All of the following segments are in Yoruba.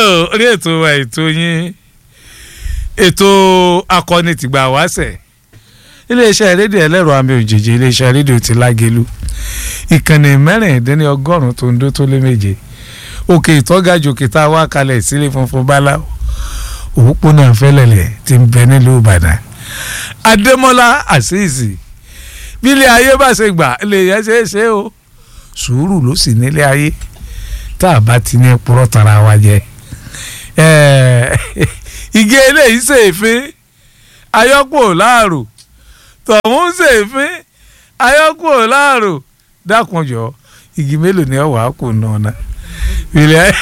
orí ètò wa ètò yín ètò akọni tìgbà wáṣẹ̀ iléeṣẹ́ rédíò ẹlẹ́rọ àmì òjèjì iléeṣẹ́ rédíò ti lágelu ìkànnì mẹ́rìndínlọ́gọ́rùn-ún tó ń dó tó lé méje òkè ìtọ́gàjò kìtà wá kalẹ̀ sílé funfun báláwo òpópónà fẹ́lẹ̀lẹ̀ ti ń bẹ nílùú ìbàdàn adémọ́lá àṣìṣì bílẹ̀ ayé bá ṣe gbà lè yẹ ṣe é ṣe o sùúrù ló sì nílé ayé tá a bá ti ní purọ́ tara wa jẹ igi eléyìí ṣèfín ayọ́pọ̀ láàrò tọ̀hún ṣèfín ayọ́pọ̀ láàrò dákunjọ igi mélòó ni ọwọ́ àkó náà ná bílẹ̀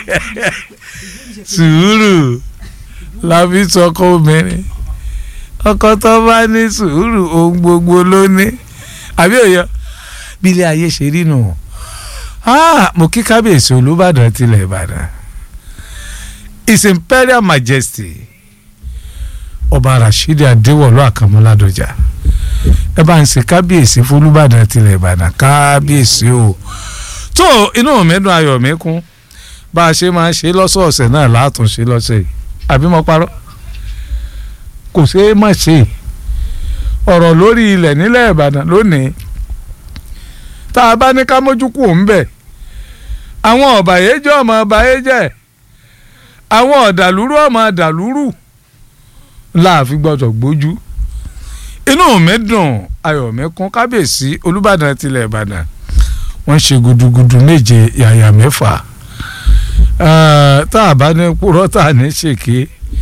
sùúrù la fi sọkọ obìnrin ọkọ tó bá ní sùúrù ohun gbogbo ló ní àbí òye bí ilé ayé ṣe rí nù mo kí kábíyèsí olùbàdàn tilẹ̀ ìbàdàn his imperial majesty ọba rasheed adéwọlú àkànmọ́ládọjà ẹ bá ń ṣe kábíyèsí fọlùbàdàn tilẹ̀ ìbàdàn kábíyèsí o tó inú mi dùn ayọ̀ mi kún bá a ṣe máa ṣe lọ́sọ̀ọ̀sẹ̀ náà látúnṣe lọ́sẹ̀ yìí àbí mo parọ́ kò ṣeé má ṣe ọ̀rọ̀ lórí ilẹ̀ nílẹ̀ ìbàdàn lónìí tá a bá ní ká mójú kù ń bẹ̀ àwọn ọ̀bàyéjẹ́ ọmọ ọ̀bàyéjẹ́ àwọn ọ̀dàlúrú ọmọ ọ̀dàlúrú láàfin gbọ́dọ̀ gbójú inú mi dùn ayọ̀ mi kún kábíyèsí olúbàdàn tilẹ̀ ìbàdàn wọ́n ṣe gudugudu méje yàyà mẹ́fà tá a bá ní purọ́ tá a ní ṣèké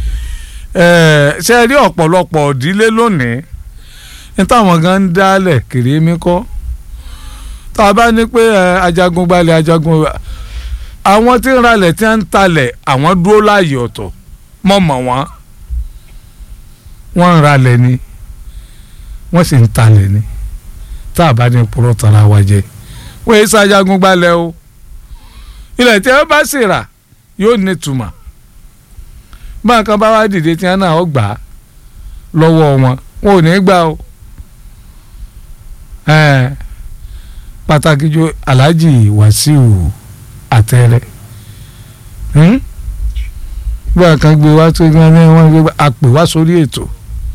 ṣe rí ọ̀pọ̀lọpọ̀ ìdílé lónìí ní táwọn gan ń dálẹ̀ kiri mi kọ́ tá a bá ní pé ajagun gbalẹ̀ ajagun àwọn tí ń ralẹ̀ tí ń talẹ̀ àwọn dúró láàyè ọ̀tọ̀ mọ̀ mọ̀ wọ́n wọ́n ń ralẹ̀ ni wọ́n sì ń talẹ̀ ni tá a bá ní purọ́ tara wa jẹ wọ́n yé sájagun gbalẹ̀ o ilẹ̀ tí wọ́n bá sì rà yóò ní tùmọ̀ báńkan bá wá dìde tí wọ́n náà gbà á lọ́wọ́ wọn wọn ò ní gbà o pàtàkì jù Alhaji Wàsíù Àtẹrẹ báńkan gbé wá tó gbé wọn gbé àpè wá sórí ètò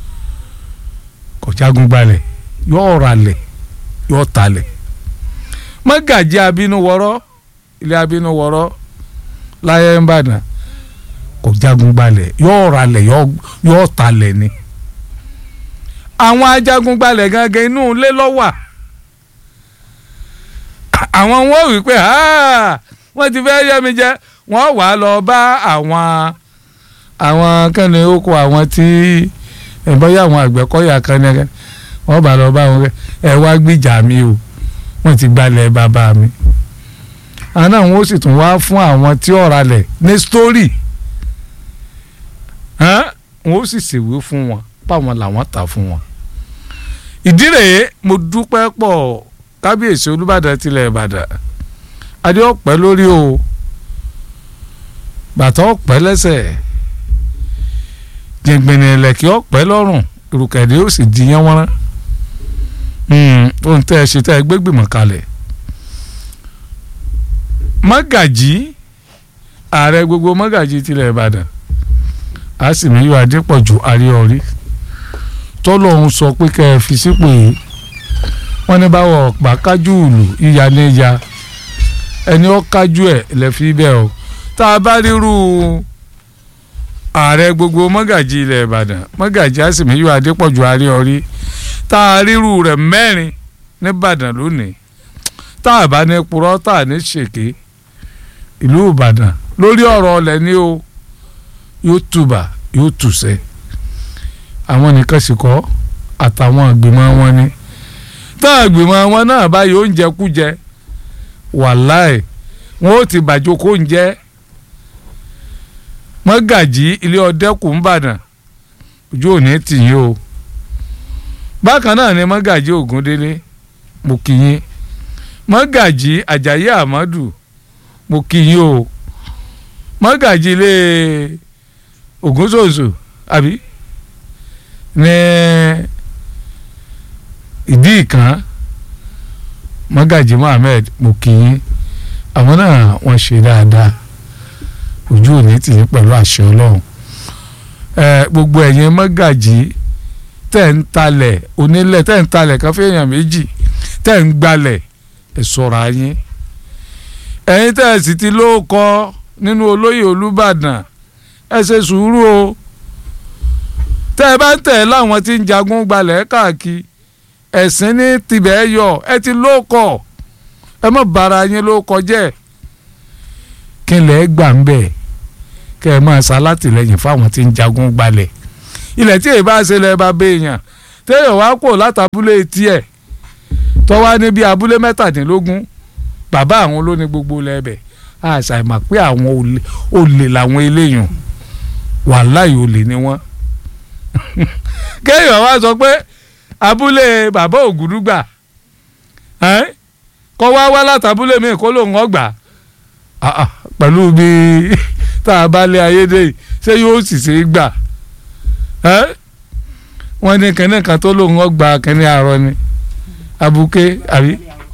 kò jágun gbalẹ̀ yóò ralẹ̀ yóò talẹ̀ mọ́gàjí abínú wọ́rọ́ ilé abínú wọ́rọ́ láyé ń bàdàn kò jagun gbalẹ̀ yóò ralẹ̀ yóò talẹ̀ ni àwọn ajagun gbalẹ̀ gangan inú ilé lọ́wà àwọn wọn wí pé wọ́n ti fẹ́ yẹ́ mi jẹ wọ́n wà á lọ bá àwọn àwọn kẹ́ni oko àwọn tí ìbọ́yà àwọn àgbẹ̀kọ́yà kan ní wọ́n bá lọ bá wọn ẹ wá gbìjà mi o wọ́n ti gbalẹ̀ bàbá mi àná àwọn ó sì tún wá fún àwọn tí ọ̀rà lẹ̀ ní sítórì wọ́n ó sì ṣèwé fún wọn báwọn làwọn tà fún wọn. ìdí rèé mo dúpẹ́ pọ̀ kábíyèsí olúbàdàn tilẹ̀ ìbàdàn adé ọ̀pẹ́ lórí o bàtà ọ̀pẹ́ lẹ́sẹ̀ jẹ̀gbẹ̀nì ẹ̀lẹ́kẹ́ ọ̀pẹ́ lọ́rùn ìrùkẹ̀dẹ́ ó sì di yẹn wọ́n rán ohun tẹ́ ẹ ṣe tẹ́ ẹ gbégbìmọ̀ kalẹ̀ mọ́gàjí ààrẹ gbogbo mọ́gàjí tilẹ̀ ìbàdàn àsìmíyọ adépọ̀jù àríọ̀rí tọ́lọ́hún sọ pé kẹ́ ẹ fi sípò yìí wọ́n ní báwọ̀ ọ̀pá kájú ìlú ìyá ní ìyá ẹni ó kájú ẹ̀ lẹ́fí bẹ́ẹ̀ o tá a bá rírú ààrẹ gbogbo mọ́gàjí ilẹ̀ ìbàdàn mọ́gàjí àsìmíyọ adépọ̀jù àríọ̀rí tá a ríru rẹ̀ mẹ́rin nìbàdàn lónìí tá a bá ní purọ́ tá a ní ṣèké ìlú ìbàdàn lórí ọ̀rọ̀ ọ̀lẹ̀ ni o yóò tùbà yóò tùsẹ̀ àwọn nìkan sì kọ́ àtàwọn àgbìmọ̀ wọn ni tá àgbìmọ̀ wọn náà báyìí oúnjẹ kújẹ wàláì wọn ó ti bàjọ́ kó ń jẹ́ mọ́gàjí ilé ọdẹ́kùn ńbàdàn ojú òní tì yín o bákan náà ni mọ́gàjí ògúndélé mo kì yín mọ́gàjí àjàyí àmọ́dù mo kì yín o mọ́gàjí ilé ògúnṣòṣò àbí ní ìdí ìkan mọ́gàjí mohammed mo kì yín àwọn náà wọ́n ṣe dáadáa ojú òní tì í pẹ̀lú àṣẹ ọlọ́run ẹ gbogbo ẹ̀yin mọ́gàjì tẹ̀ ń talẹ̀ onílẹ̀ tẹ̀ ń talẹ̀ kan fẹ́yàn méjì tẹ̀ ń gbalẹ̀ ẹ̀ sọ̀rọ̀ ayín ẹ̀yin tẹ̀ sì ti lóòkọ́ nínú olóyè olúbàdàn ẹ ṣe sùúrù o tẹ́ ẹ bá ń tẹ̀ láwọn tí ń jagun gbalẹ̀ káàkiri ẹ̀sìn ní tibẹ̀ yọ ẹ ti lóòkọ́ ẹ mọ̀ bára yín lóòkọ́ jẹ́ kí n lè gbà ń bẹ̀ kẹ́ ẹ máa ṣalátìlẹ́yìn fáwọn tí ń jagun gbalẹ̀ ilẹ̀ tí èyí bá ṣe lẹ́ bá béèyàn téèyàn wá kò látàbúlé tiẹ̀ tọ́wá ní bí abúlé mẹ́tàdínlógún bàbá àwọn ló ní gbogbo lẹ́bẹ̀ àṣà ìmọ̀ pé àwọn olè làwọn eléyàn wàláì olè ni wọ́n kéèyàn wá sọ pé abúlé bàbá ògùdúgbà kọ́ wá wá látàbúlé mi kó lóun ọgbà pẹ̀lú bí tá a bá lé ayédè yìí ṣé yóò sì ṣe é gbà wọ́n ní kẹ́ni kan tó lóun ọgbà kẹ́ni àárọ̀ ni abuké àbí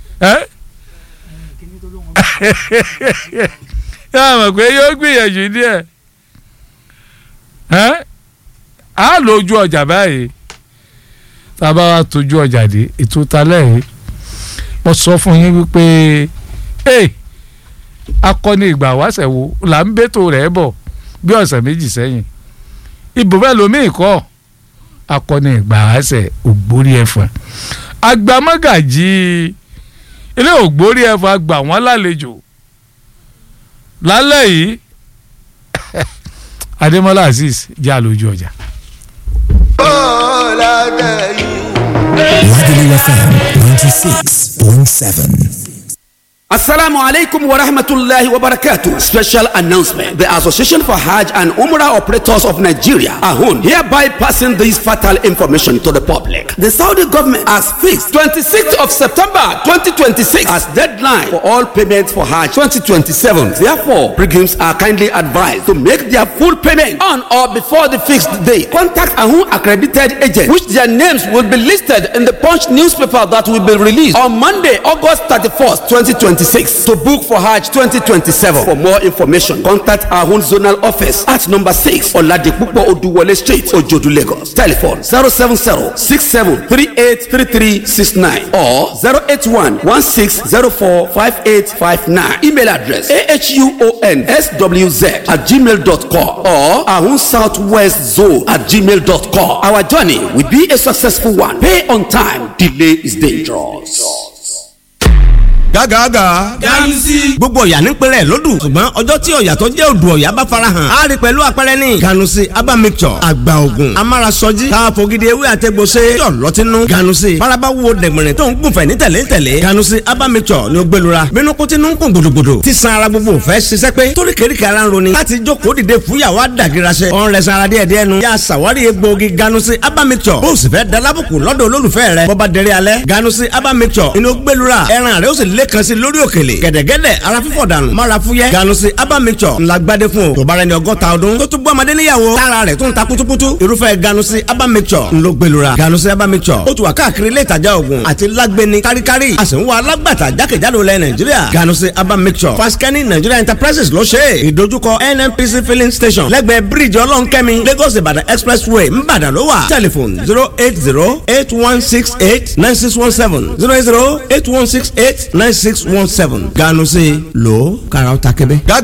yóò mọ̀ pé yóò gbìyànjú díẹ̀ á lójú ọjà báyìí tá a bá wá tójú ọjà dé ètò talẹ̀ yìí mo sọ fún yín wípé akọni ìgbà wáṣẹ̀ wo là ń bẹ́tò rẹ̀ bọ̀ bí ọ̀sẹ̀ méjì sẹ́yìn ibò bẹ́ẹ̀ lómi ìkọ́ akọni ìgbà wáṣẹ̀ ògbórí ẹ̀fọn agbamọ́gàjì ilé ògbórí ẹ̀fọn àgbà wọ́n lálejò lálẹ́ yìí adémọ́lá azeez jẹ́ àlòjù ọjà. Lagelu FM 96.7. Assalamu alaikum wa rahmatullahi wa barakatuh. Special announcement. The Association for Hajj and Umrah Operators of Nigeria, AHUN, hereby passing this fatal information to the public. The Saudi government has fixed 26th of September 2026 as deadline for all payments for Hajj 2027. Therefore, pilgrims are kindly advised to make their full payment on or before the fixed date. Contact AHUN accredited agents, which their names will be listed in the Punch newspaper that will be released on Monday, August 31st, 2026. 2026 to book for Hajj 2027. For more information, contact our own zonal office at number 6 Oladipupo Oduwole Street, Ojodu, Lagos. Telephone 070-6738-3369 or 081-1604-5859. Email address ahunSWZ at gmail.com or Ahun Southwest Zone at gmail.com. Our journey will be a successful one. Pay on time. Delay is dangerous. gágàgà. ganusi. gbogbo ọ̀yà nípínlẹ̀ lódù ṣùgbọ́n ọjọ́ tí ọ̀yà tó jẹ́ odò ọ̀yà bá farahàn á rí pẹ̀lú àpẹẹrẹ ní. ganusi aba mixture àgbà ògùn amárasọjí káfọ́gídé ewé àtẹ̀gbọ́sẹ̀ yọ̀ lọ́tínú. ganusi faraba wo dẹ̀gbẹ̀rẹ̀ tó ń gùnfẹ̀ ní tẹ̀lé tẹ̀lé. ganusi aba mixture ni ó gbẹlura bínú kó tinú ń kún gbòdògbòdò tí san ara gbogbo fẹ́ ṣiṣẹ́ pé torí kéríkì ara ń roni láti jókòó dìde fúyàwó àdàgìrasẹ. ọ̀n rẹ̀ sanra díẹ̀ díẹ̀ nu. yà sàwárí egbòogi ganusi aba mixture bó o sì fẹ́ dalábùkù lọ́dọ̀ olólùfẹ́ rẹ̀ bọ́ba dẹrẹ́ alẹ́ ganusi aba mixture inú gbẹlura ẹran rẹ̀ ó sì lé kan sí lórí òkèlè gẹ̀dẹ̀gẹ̀dẹ̀ ara fífọ̀ dànù mara fúyẹ́ ganusi aba mixture ńlá gbadé fún o tó bára ẹni ọgọ́ta ọdún tó tún bọ́ ọmọdé níyàwó tára rẹ̀ tún ta kutukutu irúfẹ́ ganusi aba mixture ńlọ gbẹlura ganusi aba mixture ó tún wà káàkiri ilé ìtajà oògùn àti lágbẹni káríkárí a sì ń wá alágbàtà jákèjádò lẹ nàìjíríà ganusi aba mixture faskani nigeria enterprises ló ṣe é ìdojúkọ nnpc filling station lẹ́gbẹ̀ẹ́ bíríìjì ọlọ́nkẹ́mi lagos ìbàdàn expressway ńbàdàn ló wà telephone zero eight zero eight one six eight nine six one seven zero eight zero eight one six eight nine six one seven ganu sí lò ó kára ó ta kébé.